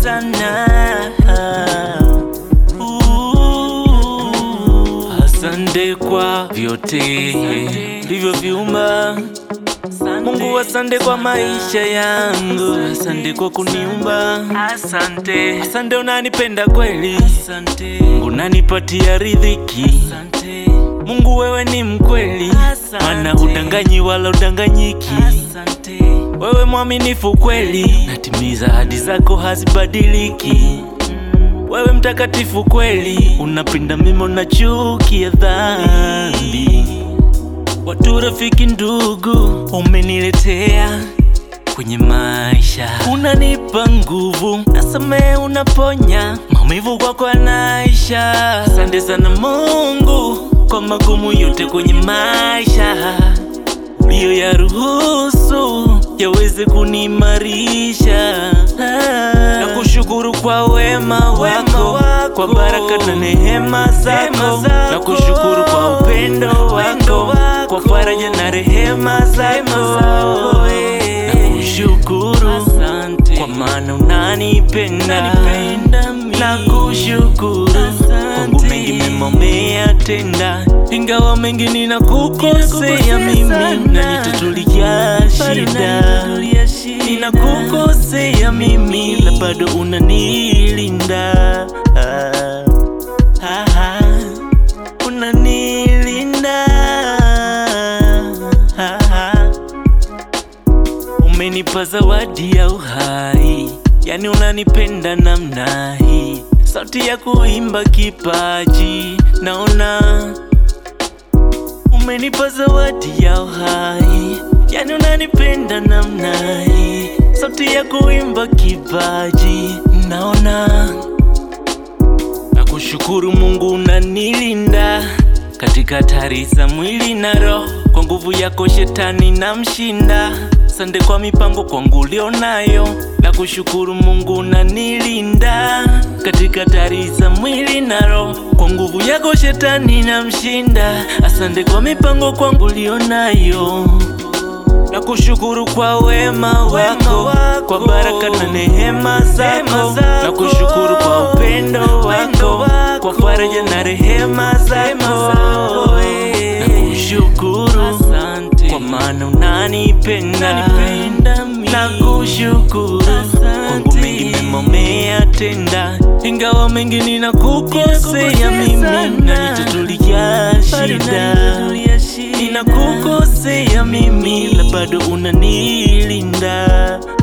sana. Uh, Asante kwa vyote ulivyoviumba Mungu, asante kwa maisha yangu, asante kwa kuniumba, asante, asante unanipenda kweli, asante Mungu unanipatia riziki, asante Mungu wewe ni mkweli, maana hudanganyi wala udanganyiki, asante wewe mwaminifu kweli, natimiza ahadi zako hazibadiliki. Wewe mtakatifu kweli, unapinda mema na chuki ya dhambi. Watu rafiki, ndugu umeniletea kwenye maisha, unanipa nguvu, nasamehe, unaponya maumivu kwako yanaisha. Asante sana Mungu kwa magumu yote kwenye maisha uliyo ya ruhusu yaweze kuniimarisha. Na kushukuru kwa wema wako, kwa baraka na neema zako, na kushukuru kwa upendo wako, kwa faraja na rehema zako. Na kushukuru kwa maana unanipenda, na kushukuru kwangu mengi mema umeyatenda, ingawa mengi ninakukosea mimi, unanitatulia shida, ninakukosea mimi, la bado unanilinda, ah, ah, ah, unanilinda, ah, ah. Umenipa zawadi ya uhai, yani unanipenda namna hii, sauti ya kuimba kipaji naona. Umenipa zawadi ya uhai, yani unanipenda namna hii, sauti ya kuimba kipaji naona. Nakushukuru Mungu unanilinda katika hatari za mwili na roho, kwa nguvu yako shetani na mshinda. Sande kwa mipango kwangu ulionayo, nakushukuru Mungu unanilinda katika hatari za mwili na roho, kwa nguvu yako shetani na mshinda. Asante kwa mipango kwangu ulionayo na kushukuru kwa wema wako, kwa baraka na neema zako, na kushukuru kwa upendo wako, kwa faraja na rehema zako, na kushukuru kwa maana unanipenda, na kushukuru kwangu mengi mema umeyatenda, ingawa mengi ninakukosea mimi, unanitatulia shida ninakukosea mimi, la bado unanilinda